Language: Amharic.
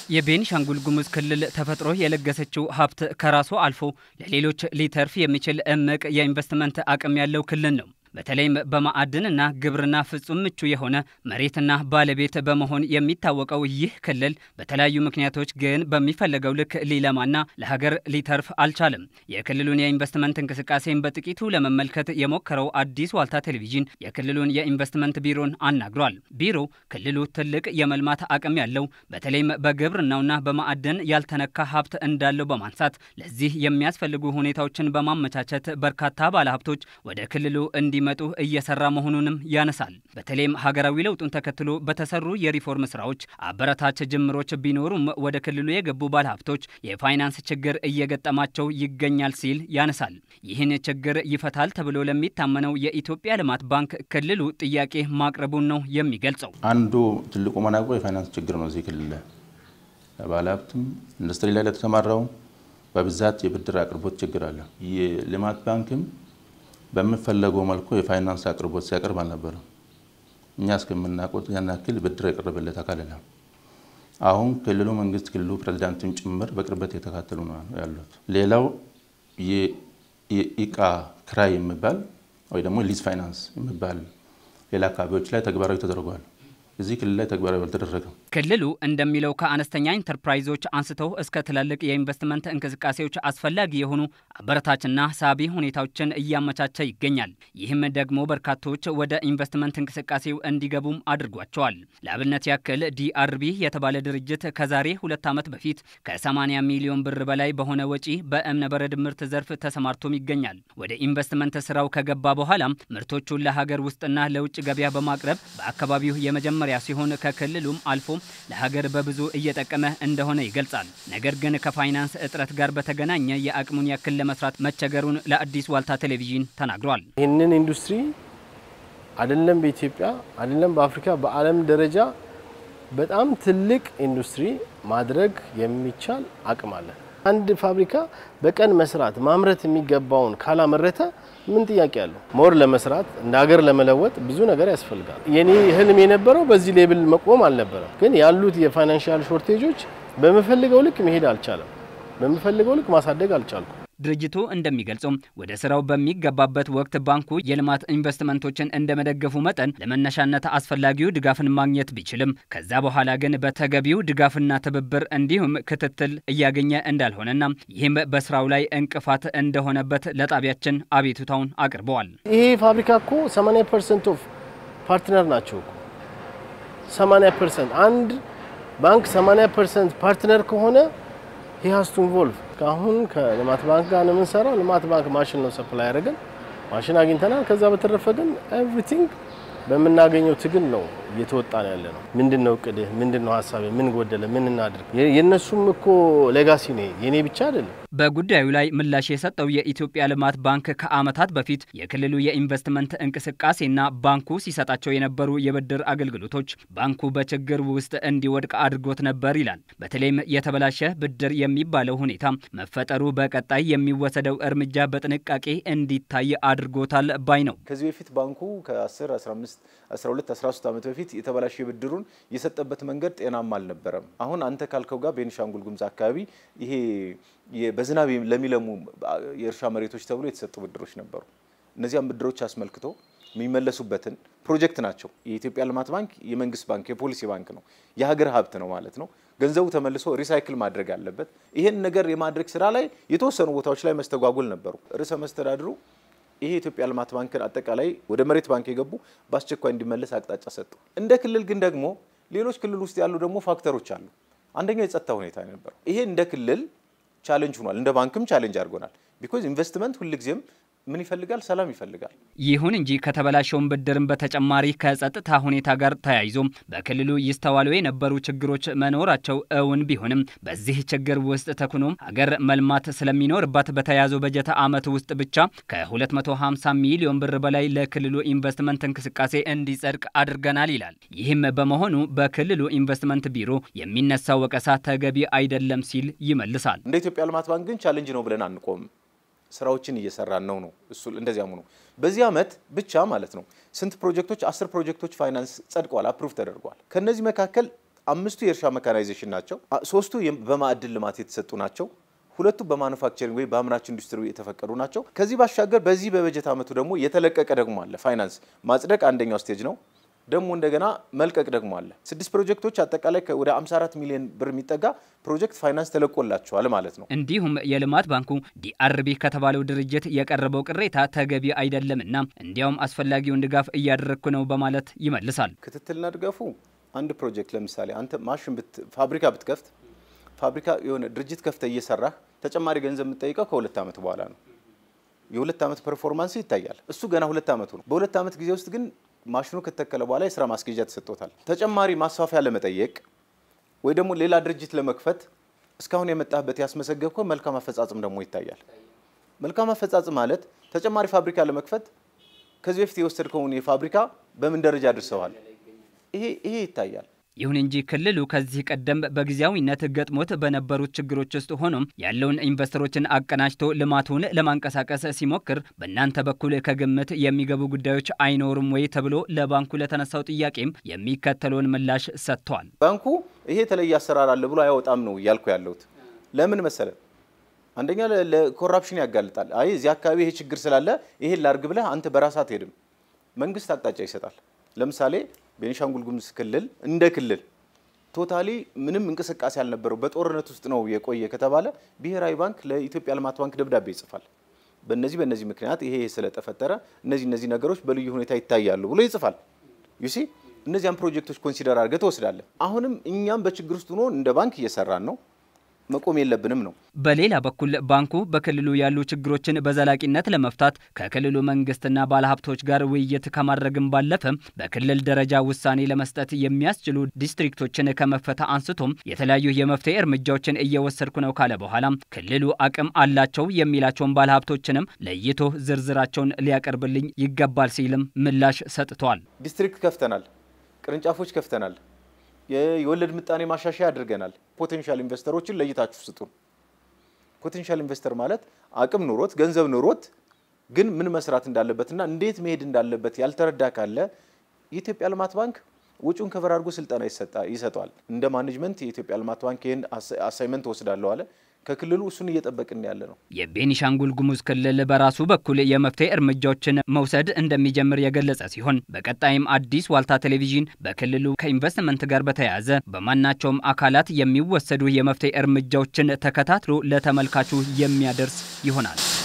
የቤኒሻንጉል ጉሙዝ ክልል ተፈጥሮ የለገሰችው ሀብት ከራሱ አልፎ ለሌሎች ሊተርፍ የሚችል እምቅ የኢንቨስትመንት አቅም ያለው ክልል ነው። በተለይም በማዕድንና ግብርና ፍጹም ምቹ የሆነ መሬትና ባለቤት በመሆን የሚታወቀው ይህ ክልል በተለያዩ ምክንያቶች ግን በሚፈለገው ልክ ሊለማና ለሀገር ሊተርፍ አልቻለም። የክልሉን የኢንቨስትመንት እንቅስቃሴን በጥቂቱ ለመመልከት የሞከረው አዲስ ዋልታ ቴሌቪዥን የክልሉን የኢንቨስትመንት ቢሮን አናግሯል። ቢሮው ክልሉ ትልቅ የመልማት አቅም ያለው በተለይም በግብርናውና በማዕድን ያልተነካ ሀብት እንዳለው በማንሳት ለዚህ የሚያስፈልጉ ሁኔታዎችን በማመቻቸት በርካታ ባለሀብቶች ወደ ክልሉ እንዲ መጡ እየሰራ መሆኑንም ያነሳል። በተለይም ሀገራዊ ለውጡን ተከትሎ በተሰሩ የሪፎርም ስራዎች አበረታች ጅምሮች ቢኖሩም ወደ ክልሉ የገቡ ባለሀብቶች የፋይናንስ ችግር እየገጠማቸው ይገኛል ሲል ያነሳል። ይህን ችግር ይፈታል ተብሎ ለሚታመነው የኢትዮጵያ ልማት ባንክ ክልሉ ጥያቄ ማቅረቡን ነው የሚገልጸው። አንዱ ትልቁ መናቆ የፋይናንስ ችግር ነው። እዚህ ክልል ላይ ባለሀብትም ኢንዱስትሪ ላይ ለተሰማራው በብዛት የብድር አቅርቦት ችግር አለ። የልማት ባንክም በሚፈለገው መልኩ የፋይናንስ አቅርቦት ሲያቀርብ አልነበረም። እኛ እስከምናውቀው ያን ያክል ብድር የቀረበለት አካል የለም። አሁን ክልሉ መንግስት ክልሉ ፕሬዚዳንትም ጭምር በቅርበት የተካተሉ ነው ያሉት። ሌላው የእቃ ክራይ የሚባል ወይ ደግሞ ሊዝ ፋይናንስ የሚባል ሌላ አካባቢዎች ላይ ተግባራዊ ተደርጓል። እዚህ ክልል ላይ ተግባራዊ አልተደረገም። ክልሉ እንደሚለው ከአነስተኛ ኢንተርፕራይዞች አንስተው እስከ ትላልቅ የኢንቨስትመንት እንቅስቃሴዎች አስፈላጊ የሆኑ አበረታችና ሳቢ ሁኔታዎችን እያመቻቸ ይገኛል። ይህም ደግሞ በርካቶች ወደ ኢንቨስትመንት እንቅስቃሴው እንዲገቡም አድርጓቸዋል። ለአብነት ያክል ዲአርቢ የተባለ ድርጅት ከዛሬ ሁለት ዓመት በፊት ከ80 ሚሊዮን ብር በላይ በሆነ ወጪ በእብነበረድ ምርት ዘርፍ ተሰማርቶም ይገኛል። ወደ ኢንቨስትመንት ስራው ከገባ በኋላም ምርቶቹን ለሀገር ውስጥና ለውጭ ገበያ በማቅረብ በአካባቢው የመጀመሪያ ሲሆን ከክልሉም አልፎ ለሀገር በብዙ እየጠቀመ እንደሆነ ይገልጻል። ነገር ግን ከፋይናንስ እጥረት ጋር በተገናኘ የአቅሙን ያክል ለመስራት መቸገሩን ለአዲስ ዋልታ ቴሌቪዥን ተናግሯል። ይህንን ኢንዱስትሪ አይደለም በኢትዮጵያ አይደለም በአፍሪካ በዓለም ደረጃ በጣም ትልቅ ኢንዱስትሪ ማድረግ የሚቻል አቅም አለ። አንድ ፋብሪካ በቀን መስራት ማምረት የሚገባውን ካላመረተ ምን ጥያቄ አለው? ሞር ለመስራት እንደ ሀገር ለመለወጥ ብዙ ነገር ያስፈልጋል። የኔ ህልም የነበረው በዚህ ሌብል መቆም አልነበረም። ግን ያሉት የፋይናንሻል ሾርቴጆች በምፈልገው ልክ መሄድ አልቻለም። በምፈልገው ልክ ማሳደግ አልቻልኩም። ድርጅቱ እንደሚገልጸው ወደ ስራው በሚገባበት ወቅት ባንኩ የልማት ኢንቨስትመንቶችን እንደመደገፉ መጠን ለመነሻነት አስፈላጊው ድጋፍን ማግኘት ቢችልም ከዛ በኋላ ግን በተገቢው ድጋፍና ትብብር እንዲሁም ክትትል እያገኘ እንዳልሆነና ይህም በስራው ላይ እንቅፋት እንደሆነበት ለጣቢያችን አቤቱታውን አቅርበዋል። ይሄ ፋብሪካ እኮ 80 ፐርሰንት ኦፍ ፓርትነር ናቸው እኮ 80 ፐርሰንት አንድ ባንክ 80 ፐርሰንት ፓርትነር ከሆነ ሂሃስቱ ኢንቮልቭ አሁን ከልማት ባንክ ጋር ነው የምንሰራው። ልማት ባንክ ማሽን ነው ሰፕላይ ያደረገን፣ ማሽን አግኝተናል። ከዛ በተረፈ ግን ኤቭሪቲንግ በምናገኘው ትግል ነው እየተወጣ ነው ያለ ነው። ምንድን ነው እቅድህ? ምንድን ነው ሀሳብ? ምን ጎደለ? ምን እናድርግ? የእነሱም እኮ ሌጋሲ ነው የኔ ብቻ አይደለም። በጉዳዩ ላይ ምላሽ የሰጠው የኢትዮጵያ ልማት ባንክ ከዓመታት በፊት የክልሉ የኢንቨስትመንት እንቅስቃሴና ባንኩ ሲሰጣቸው የነበሩ የብድር አገልግሎቶች ባንኩ በችግር ውስጥ እንዲወድቅ አድርጎት ነበር ይላል። በተለይም የተበላሸ ብድር የሚባለው ሁኔታ መፈጠሩ በቀጣይ የሚወሰደው እርምጃ በጥንቃቄ እንዲታይ አድርጎታል ባይ ነው። ከዚህ በፊት ባንኩ ከ10 15 12 13 ዓመት በፊት የተበላሸ ብድሩን የሰጠበት መንገድ ጤናማ አልነበረም። አሁን አንተ ካልከው ጋር ቤኒሻንጉል ጉሙዝ አካባቢ ይሄ በዝናብ ለሚለሙ የእርሻ መሬቶች ተብሎ የተሰጡ ብድሮች ነበሩ። እነዚያም ብድሮች አስመልክቶ የሚመለሱበትን ፕሮጀክት ናቸው። የኢትዮጵያ ልማት ባንክ የመንግስት ባንክ የፖሊሲ ባንክ ነው፣ የሀገር ሀብት ነው ማለት ነው። ገንዘቡ ተመልሶ ሪሳይክል ማድረግ አለበት። ይህን ነገር የማድረግ ስራ ላይ የተወሰኑ ቦታዎች ላይ መስተጓጎል ነበሩ። ርዕሰ መስተዳድሩ ይሄ የኢትዮጵያ ልማት ባንክን አጠቃላይ ወደ መሬት ባንክ የገቡ በአስቸኳይ እንዲመለስ አቅጣጫ ሰጡ። እንደ ክልል ግን ደግሞ ሌሎች ክልል ውስጥ ያሉ ደግሞ ፋክተሮች አሉ። አንደኛው የጸጥታ ሁኔታ የነበረው ይሄ እንደ ክልል ቻሌንጅ ሆኗል። እንደ ባንክም ቻሌንጅ አድርጎናል። ቢኮዝ ኢንቨስትመንት ሁልጊዜም ምን ይፈልጋል? ሰላም ይፈልጋል። ይሁን እንጂ ከተበላሸውን ብድርን በተጨማሪ ከጸጥታ ሁኔታ ጋር ተያይዞ በክልሉ ይስተዋሉ የነበሩ ችግሮች መኖራቸው እውን ቢሆንም በዚህ ችግር ውስጥ ተኩኖ ሀገር መልማት ስለሚኖርባት በተያዘው በጀት ዓመት ውስጥ ብቻ ከ250 ሚሊዮን ብር በላይ ለክልሉ ኢንቨስትመንት እንቅስቃሴ እንዲጸድቅ አድርገናል ይላል። ይህም በመሆኑ በክልሉ ኢንቨስትመንት ቢሮ የሚነሳው ወቀሳ ተገቢ አይደለም ሲል ይመልሳል። እንደ ኢትዮጵያ ልማት ባንክ ግን ቻሌንጅ ነው ብለን አንቆምም። ስራዎችን እየሰራን ነው ነው እሱ እንደዚያም ነው። በዚህ ዓመት ብቻ ማለት ነው ስንት ፕሮጀክቶች? አስር ፕሮጀክቶች ፋይናንስ ጸድቀዋል፣ አፕሩቭ ተደርጓል። ከነዚህ መካከል አምስቱ የእርሻ መካናይዜሽን ናቸው። ሶስቱ በማዕድን ልማት የተሰጡ ናቸው። ሁለቱ በማኑፋክቸሪንግ ወይ በአምራች ኢንዱስትሪ የተፈቀዱ ናቸው። ከዚህ ባሻገር በዚህ በበጀት ዓመቱ ደግሞ የተለቀቀ ደግሞ አለ። ፋይናንስ ማጽደቅ አንደኛው ስቴጅ ነው። ደግሞ እንደገና መልቀቅ ደግሞ አለ። ስድስት ፕሮጀክቶች አጠቃላይ ወደ 54 ሚሊዮን ብር የሚጠጋ ፕሮጀክት ፋይናንስ ተለቆላቸዋል ማለት ነው። እንዲሁም የልማት ባንኩ ዲአርቢ ከተባለው ድርጅት የቀረበው ቅሬታ ተገቢ አይደለምና እንዲያውም አስፈላጊውን ድጋፍ እያደረግኩ ነው በማለት ይመልሳል። ክትትልና ድጋፉ አንድ ፕሮጀክት ለምሳሌ አንተ ማሽን ፋብሪካ ብትከፍት ፋብሪካ የሆነ ድርጅት ከፍተ እየሰራህ ተጨማሪ ገንዘብ የምትጠይቀው ከሁለት ዓመት በኋላ ነው። የሁለት ዓመት ፐርፎርማንስ ይታያል። እሱ ገና ሁለት ዓመቱ ነው። በሁለት ዓመት ጊዜ ውስጥ ግን ማሽኑ ከተተከለ በኋላ የስራ ማስኬጃ ተሰጥቶታል። ተጨማሪ ማስፋፊያ ለመጠየቅ ወይ ደግሞ ሌላ ድርጅት ለመክፈት እስካሁን የመጣህበት ያስመሰገብከው መልካም አፈጻጽም ደግሞ ይታያል። መልካም አፈጻጽም ማለት ተጨማሪ ፋብሪካ ለመክፈት ከዚህ በፊት የወሰድከውን የፋብሪካ በምን ደረጃ አድርሰዋል? ይሄ ይሄ ይታያል። ይሁን እንጂ ክልሉ ከዚህ ቀደም በጊዜያዊነት ገጥሞት በነበሩት ችግሮች ውስጥ ሆኖም ያለውን ኢንቨስተሮችን አቀናጅቶ ልማቱን ለማንቀሳቀስ ሲሞክር በእናንተ በኩል ከግምት የሚገቡ ጉዳዮች አይኖሩም ወይ ተብሎ ለባንኩ ለተነሳው ጥያቄም የሚከተለውን ምላሽ ሰጥቷል። ባንኩ ይሄ የተለየ አሰራር አለ ብሎ አያወጣም ነው እያልኩ ያለሁት። ለምን መሰለ? አንደኛ ለኮራፕሽን ያጋልጣል። አይ እዚህ አካባቢ ይሄ ችግር ስላለ ይሄን ላርግ ብለህ አንተ በራስህ አትሄድም። መንግስት አቅጣጫ ይሰጣል። ለምሳሌ ቤኒሻንጉል ጉሙዝ ክልል እንደ ክልል ቶታሊ ምንም እንቅስቃሴ ያልነበረው በጦርነት ውስጥ ነው የቆየ ከተባለ ብሔራዊ ባንክ ለኢትዮጵያ ልማት ባንክ ደብዳቤ ይጽፋል። በእነዚህ በእነዚህ ምክንያት ይሄ ስለተፈጠረ እነዚህ እነዚህ ነገሮች በልዩ ሁኔታ ይታያሉ ብሎ ይጽፋል። ዩሲ እነዚያን ፕሮጀክቶች ኮንሲደር አድርገህ ትወስዳለህ። አሁንም እኛም በችግር ውስጥ ሆኖ እንደ ባንክ እየሰራን ነው መቆም የለብንም ነው። በሌላ በኩል ባንኩ በክልሉ ያሉ ችግሮችን በዘላቂነት ለመፍታት ከክልሉ መንግስትና ባለሀብቶች ጋር ውይይት ከማድረግም ባለፈ በክልል ደረጃ ውሳኔ ለመስጠት የሚያስችሉ ዲስትሪክቶችን ከመፈታ አንስቶም የተለያዩ የመፍትሄ እርምጃዎችን እየወሰድኩ ነው ካለ በኋላ ክልሉ አቅም አላቸው የሚላቸውን ባለሀብቶችንም ለይቶ ዝርዝራቸውን ሊያቀርብልኝ ይገባል ሲልም ምላሽ ሰጥቷል። ዲስትሪክት ከፍተናል፣ ቅርንጫፎች ከፍተናል የወለድ ምጣኔ ማሻሻያ አድርገናል። ፖቴንሻል ኢንቨስተሮችን ለይታችሁ ስጡን። ፖቴንሻል ኢንቨስተር ማለት አቅም ኑሮት ገንዘብ ኑሮት ግን ምን መስራት እንዳለበትና እንዴት መሄድ እንዳለበት ያልተረዳ ካለ የኢትዮጵያ ልማት ባንክ ውጩን ከቨር አድርጎ ስልጠና ይሰጠዋል። እንደ ማኔጅመንት የኢትዮጵያ ልማት ባንክ ይህን አሳይመንት ወስዳለሁ አለ። ከክልሉ እሱን እየጠበቅን ያለ ነው። የቤኒሻንጉል ጉሙዝ ክልል በራሱ በኩል የመፍትሄ እርምጃዎችን መውሰድ እንደሚጀምር የገለጸ ሲሆን በቀጣይም አዲስ ዋልታ ቴሌቪዥን በክልሉ ከኢንቨስትመንት ጋር በተያያዘ በማናቸውም አካላት የሚወሰዱ የመፍትሄ እርምጃዎችን ተከታትሎ ለተመልካቹ የሚያደርስ ይሆናል።